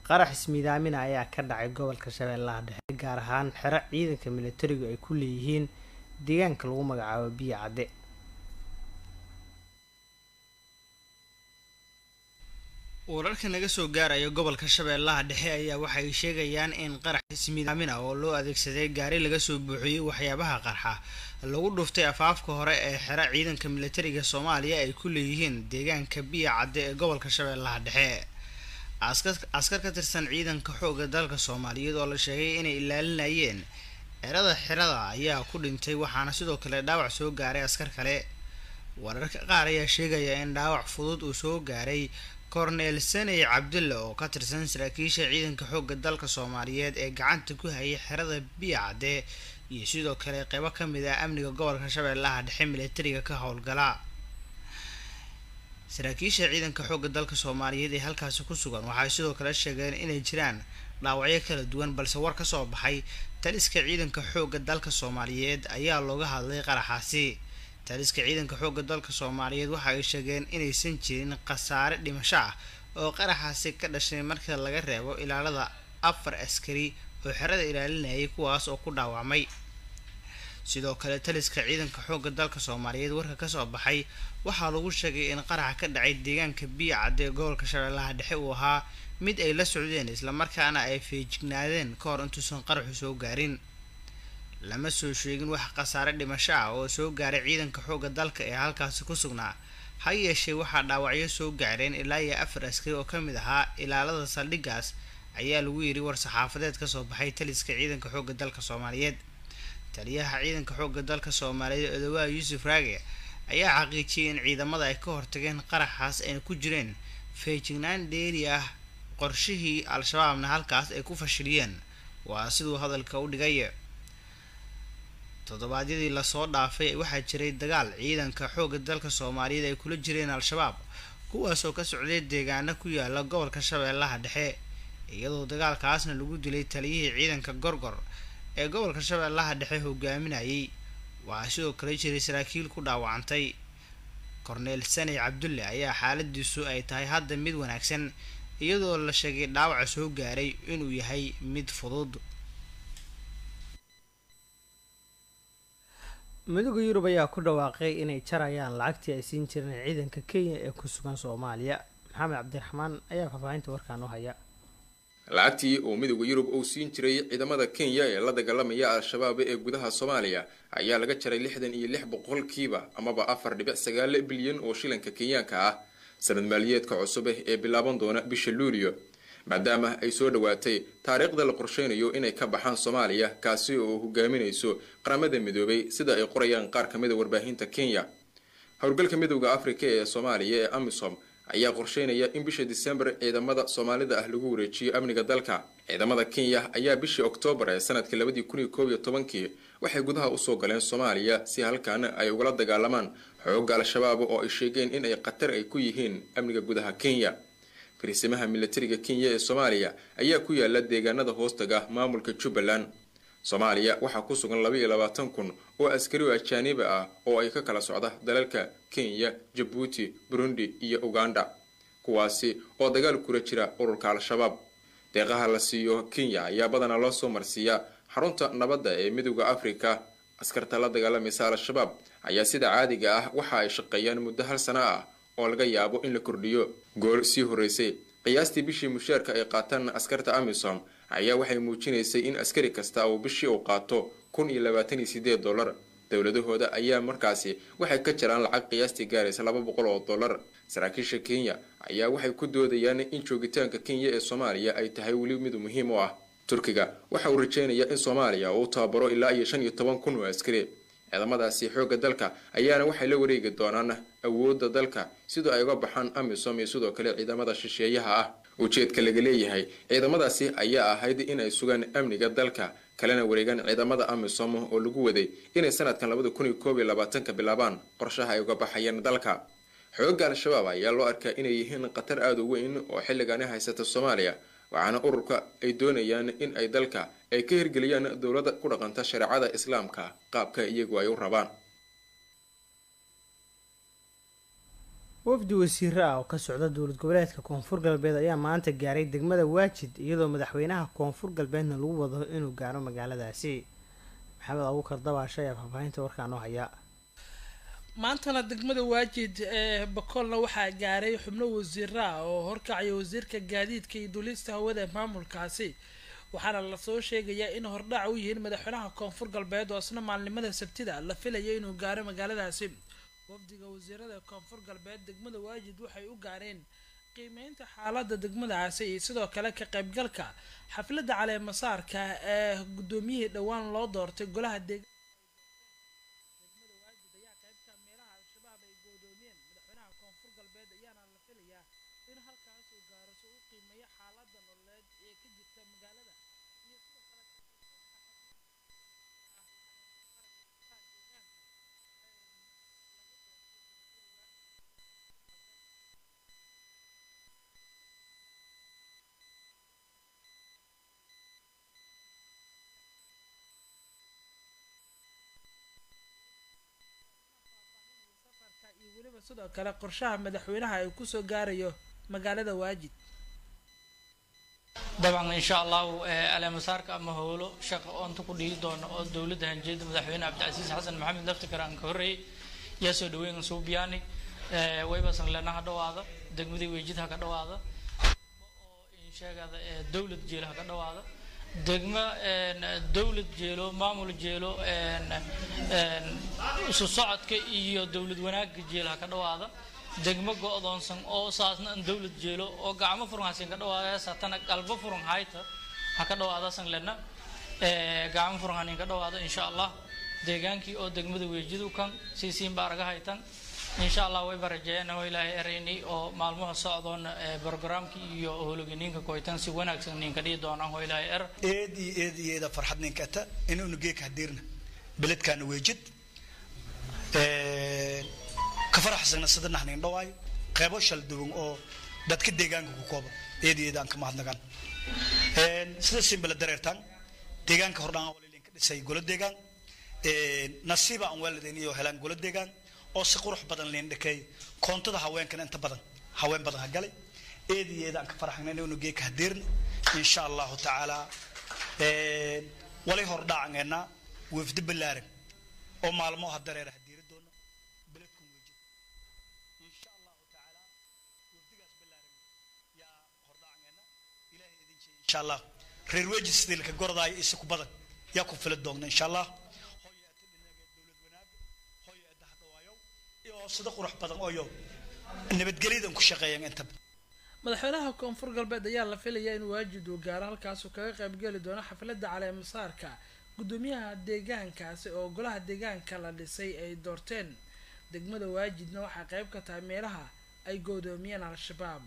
qarax ismiidaamina ayaa ka dhacay gobolka shabeellaha dhexe gaar ahaan xero ciidanka militarigu ay ku leeyihiin deegaanka lagu magacaabo biyo cadde wararka naga soo gaaraya gobolka shabeellaha dhexe ayaa waxay sheegayaan in qarax ismiidaamin ah oo loo adeegsaday gaari laga soo buuxiyey waxyaabaha qarxa lagu dhuftay afaafka hore ee xero ciidanka militariga soomaaliya ay ku leeyihiin deegaanka biyo cadde ee gobolka shabeellaha dhexe askar ka tirsan ciidanka xooga dalka soomaaliyeed oo la sheegay inay ilaalinayeen xerada xerada ayaa ku dhintay waxaana sidoo kale dhaawac soo gaaray askar kale wararka qaar ayaa sheegaya in dhaawac fudud uu soo gaaray korneel saney cabdulle oo ka tirsan saraakiisha ciidanka xooga dalka soomaaliyeed ee gacanta ku hayay xerada biyo cadde iyo sidoo kale qeybo ka mid ah amniga gobolka shabeellaha dhexe militariga ka howlgala saraakiisha ciidanka xoogga dalka soomaaliyeed ee halkaasi ku sugan waxay sidoo kale sheegeen inay jiraan dhaawacyo kala duwan balse war ka soo baxay taliska ciidanka xoogga dalka soomaaliyeed ayaa looga hadlay qaraxaasi taliska ciidanka xoogga dalka soomaaliyeed waxa ay sheegeen inaysan jirin khasaare dhimasho ah oo qaraxaasi ka dhashay marka laga reebo ilaalada afar askari oo xerada ilaalinayay kuwaas oo ku dhaawacmay sidoo kale taliska ciidanka xoogga dalka soomaaliyeed warka kasoo baxay waxaa lagu sheegay in qaraxa ka dhacay deegaanka biyo cadde ee gobolka shabeellaha dhexe uu ahaa mid ay la socdeen islamarkaana ay feejignaadeen ka hor intuusan qaraxu soo gaarin lama soo sheegin wax khasaare dhimasho ah oo soo gaaray ciidanka xoogga dalka ee halkaasi ku sugnaa ha yeeshee waxaa dhaawacyo soo gaareen ilaa iyo afar askari oo ka mid ahaa ilaalada saldhigaas ayaa lagu yidhi war saxaafadeed kasoo baxay taliska ciidanka xoogga dalka soomaaliyeed taliyaha ciidanka xoogga dalka soomaaliyeed odawaa yuusuf raage ayaa xaqiijiyay in ciidamada ay ka hortageen qaraxaas ayna ku jireen feejignaan dheeri ah qorshihii al-shabaabna halkaas ay ku fashiliyeen waa siduu hadalka u dhigay toddobaadyadii lasoo dhaafay waxaa jiray dagaal ciidanka xoogga dalka soomaaliyeed ay kula jireen al-shabaab kuwaasoo ka socday deegaano ku yaala gobolka shabeellaha dhexe iyadoo dagaalkaasna lagu dilay taliyihii ciidanka gorgor ee gobolka shabeellaha dhexe hogaaminayay waxaa sidoo kale jiray saraakiil ku dhaawacantay korneel saney cabdulle ayaa xaaladiisu ay tahay hadda mid wanaagsan iyadoo la sheegay dhaawaca soo gaaray inuu yahay mid fudud midooda yurub ayaa ku dhawaaqay inay jarayaan lacagtii ay siin jireen ciidanka kenya ee ku sugan soomaaliya maxamed cabdiraxmaan ayaa faahfaahinta warkaan u haya lacagtii uu midooda yurub uu siin jiray ciidamada kenya ee la dagaalamaya al-shabaab ee gudaha soomaaliya ayaa laga jaray lixdan iyo lix boqolkiiba amaba afar dhibic sagaal bilyan oo shilinka kenyaanka ah sanad maaliyeedka cusub ee bilaaban doona bisha luulio maadaama ay soo dhowaatay taariikhda la qorsheynayo inay ka baxaan soomaaliya kaasi oo hogaaminayso qaramada midoobay sida ay qorayaan qaar ka mid a warbaahinta kenya howlgalka midooda afrika ee soomaaliya ee amisom ayaa qorsheynaya in bisha disembar ciidamada soomaalida ah lagu wareejiyo amniga dalka ciidamada kenya ayaa bishii oktoobar ee sanadka labadii kun iyo koob iyo tobankii waxay gudaha usoo galeen soomaaliya si halkaana ay ugala dagaalamaan xoogga al-shabaab oo ay sheegeen in ay khatar ay ku yihiin amniga gudaha kenya fariisimaha militariga kenya ee soomaaliya ayaa ku yaala deegaanada hoostaga maamulka jubbaland soomaaliya waxaa ku sugan laba iyo labaatan kun oo askari oo ajaaniba ah oo ay ka kala socda dalalka kenya jabuuti burundi iyo uganda kuwaasi oo dagaal kula jira ururka al-shabaab deeqaha la siiyo kenya ayaa badanaa loo soo marsiiyaa xarunta nabadda ee midooda afrika askarta la dagaalamaysa al-shabaab ayaa sida caadiga ah waxa ay shaqeeyaan muddo hal sano ah oo laga yaabo in la kordhiyo goor sii horeysay qiyaastii bishii mushaarka ay qaataan askarta amisom ayaa waxay muujinaysay in askari kasta uu bishii uu qaato kun iyo labaatan iyo sideed dollar dowladahooda ayaa markaasi waxay ka jiraan lacag qiyaastii gaaraysa laba boqol oo dollar saraakiisha kenya ayaa waxay ku doodayaan in joogitaanka kenya ee soomaaliya ay tahay weli mid muhiim u ah turkiga waxa uu rajeynayaa in soomaaliya uu tababaro ilaa iyo shan iyo toban kun oo askari ciidamadaasi xoogga dalka ayaana waxay la wareegi doonaan awoodda dalka sidoo ay uga baxaan amisom iyo sidoo kale ciidamada shisheeyaha ah ujeedka laga leeyahay ciidamadaasi ayaa ahayd inay sugaan amniga dalka kalena wareegaan ciidamada amisom oo lagu waday inay sanadkan labada kun iyo koob iyo labaatanka bilaabaan qorshaha ay uga baxayeen dalka xoogga al-shabaab ayaa loo arkaa inay yihiin khatar aada u weyn oo xilligaani haysata soomaaliya waxaana ururka ay doonayaan in ay dalka ay ka hirgeliyaan dowladda ku dhaqanta shareecada islaamka qaabka iyagu ay u rabaan wafdi wasiiro ah oo ka socda dowlad goboleedka koonfur galbeed ayaa maanta gaaray degmada waajid iyadoo madaxweynaha koonfur galbeedna lagu wado inuu gaaro magaaladaasi maxamed abuukar dabaasha ayaa faahfaahinta warkaan oo haya maantana degmada waajid ee bakoolna waxaa gaaray xubno wasiiro ah oo horkacaya wasiirka gaadiidka iyo duulista hawada ee maamulkaasi waxaana lasoo sheegayaa in hordhac u yihiin madaxweynaha koonfur galbeed oo isna maalnimada sabtida la filaya inuu gaaro magaaladaasi wafdiga wasiirada koonfur galbeed degmada waajid waxay u gaareen qiimeynta xaalada degmadaasi iyo sidoo kale ka qaybgalka xafladda caleemasaarka ee guddoomiyihii dhowaan loo doortay golaha deegaanka degmada waajid ayaa qaybka meelaha al-shabaab ay goodoomiyeen madaxweynaha koonfur galbeed ayaana la filayaa in halkaas uu gaaro si u qiimeeyo xaalada nololeed ee ka jirta magaalada iyo sidoo kale safarka iyo weliba sidoo kale qorshaha madaxweynaha ay kusoo gaarayo magaalada waajid dabcan insha allahu aleemasaarka ama howlo shaqa oonta ku dhihi doono oo dowladda hanjeeda madaxweyne cabdicasiis xasan maxamed laftikar aan ka horreeyay yaa soo dhaweyn suubiyaani waybasan lena ha dhawaada degmadii weejid ha ka dhawaada oo insheegada dowlad jeel ha ka dhawaada degmo dowlad jeelo maamul jeelo isu socodka iyo dowlad wanaagga jeel ha ka dhawaada degmo go-doonsan oo saasna an dowlad jeelo oo gacmo furan hasin ka dhawaada satana qalbo furan hayta ha ka dhawaada san lena gacmo furan hanin ka dhawaada insha allah deegaankii oo degmada weejidu kan siisiin baa araga haytan insha allah way barajeeyaan oo ilaahay eraynay oo maalmaha socdoon programkii iyo hologaniinka koytan si wanaagsan ninka dhihi doonaan oo ilaahay er eed iyo eed iyo eeda farxad ninkata inuunu geeka hadirna beledkaana weejid ka faraxsana sida naxnin dhawaayo qeybo shal duwan oo dadka deegaanka ku kooban eed iyo eed aan ka mahadnagaan sida simbala dareertaan deegaanka hordhaan walilinka dhisay golo deegaan nasiiba aan waalidayn iyo helaan golo deegaan oo si qurux badan liin dhakay koontada haweenkan inta badan haween badan ha galay eed iyo eed aan ka faraxnay inuu geeka hadirna insha allahu tacaala walay hordhaacangeena wafdi balaaran oo maalmo ha dareera hadiiri doono beledkun weji insha allahu tacaala wafdigaas balaaran yaa hordhaacangeena ilaahay idin jeey insha allah reer weji sidii laka gorodaayo isa ku badan yaa ku fili doogna insha allah hooyo ata dhinaga dowlad wanaaga hooyo ata hadhawaayo iyo sida qurux badan ooyo nabadgelyadan ku shaqeeyaan intaba madaxweynaha koonfur galbeed ayaa la filayaa in waajid uu gaaro halkaasuu kaga qaybgeli doono xafladda caleemasaarka guddoomiyaha deegaankaasi oo golaha deegaanka la dhisay ay doorteen degmada waajidna waxaa qayb ka tahay meelaha ay goodoomiyeen al-shabaab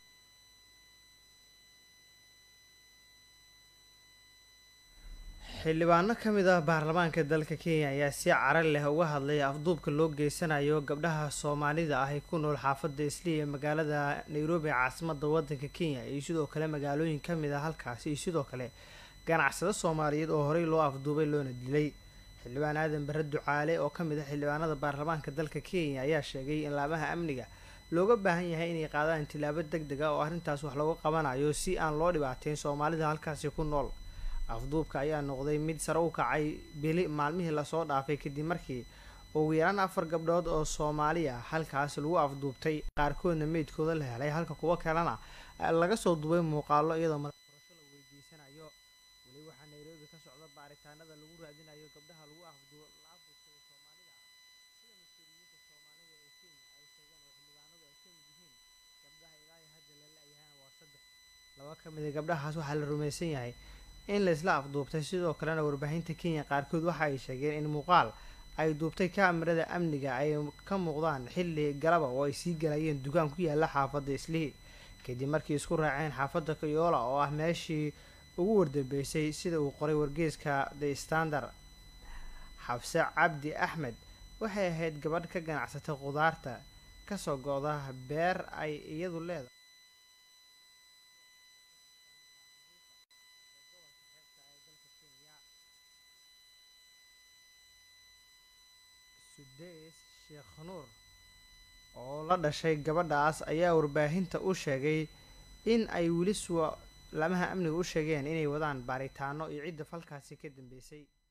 xildhibaano ka mid ah baarlamaanka dalka kenya ayaa si cara leh uga hadlay afduubka loo geysanayo gabdhaha soomaalida ah ee ku nool xaafadda islii ee magaalada nairobi caasimada wadanka kenya iyo sidoo kale magaalooyin kamid ah halkaasi iyo sidoo kale ganacsado soomaaliyeed oo horey loo afduubay loona dilay xildhibaan aadan bare ducaale oo kamid ah xildhibaanada baarlamaanka dalka kenya ayaa sheegay in laamaha amniga looga baahan yahay inay qaadaan tilaabo deg deg ah oo arrintaas wax looga qabanayo si aan loo dhibaateyn soomaalida halkaasi ku nool afduubka ayaa noqday mid sare u kacay bili maalmihii lasoo dhaafay kadib markii ugu yaraan afar gabdhood oo soomaali ah halkaas lagu afduubtay qaarkoodna meydkooda la helay halka kuwo kalena laga soo duubay muuqaalo iyadoo madax furasho la weydiisanayo weli waxaa nairobi ka socda baaritaanada lagu raadinayo gabdhaha lagu afdu la afduubtay soomaalida sida mas-uuliyiinta soomaalida ee kenya ay sheegeen oo xildhibaanadu ay kamid yihiin gabdhaha ilaa iyo hadda la la-yahana waa saddex laba ka mid a gabdhahaas waxaa la rumaysan yahay in la isla afduubtay sidoo kalena warbaahinta kenya qaarkood waxa ay sheegeen in muuqaal ay duubtay kaamirada amniga ay ka muuqdaan xilli galaba oo ay sii galayeen dukaan ku yaala xaafadda islihii kadib markii isku raaceen xaafadda kayoola oo ah meeshii ugu wardambeysay sida uu qoray wargeeska the standard xabse cabdi axmed waxay ahayd gabadh ka ganacsatay khudaarta kasoo go-da beer ay iyadu leedahay sudeys sheekh nuur oo la dhashay gabadhaas ayaa warbaahinta u sheegay in ay weli suwa laamaha amniga u sheegeen inay wadaan baaritaano iyo cidda falkaasi ka dambeysay